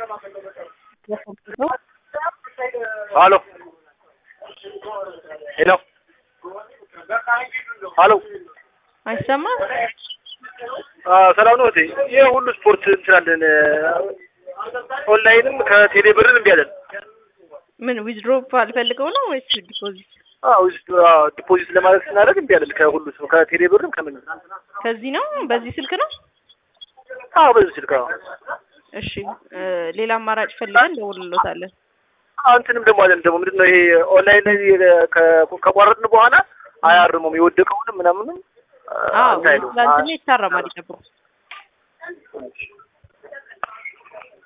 ሀሎ ሄሎ ሀሎ አይሰማም? ሰላም ነው እህቴ። ይህ ሁሉ ስፖርት እንችላለን። ኦንላይንም ከቴሌ ብርን እምቢ አለን። ምን ዊዝድሮ ፈልገው ነው ወይስ ዲፖዚት? አዎ ዲፖዚት ለማድረግ ስናደርግ እምቢ አለን። ከሁሉ ከቴሌ ብርም ከምን ከዚህ ነው በዚህ ስልክ ነው? አዎ በዚህ ስልክ አዎ። እሺ ሌላ አማራጭ ፈልገን ደውልሎታለን። አንተንም ደግሞ አለን ደግሞ ምንድን ነው ይሄ ኦንላይን ላይ ከቋረጥን በኋላ አያርሙም የወደቀውንም ምናምንም አዎ ትላንትና ይታረማል ይጠብቁ።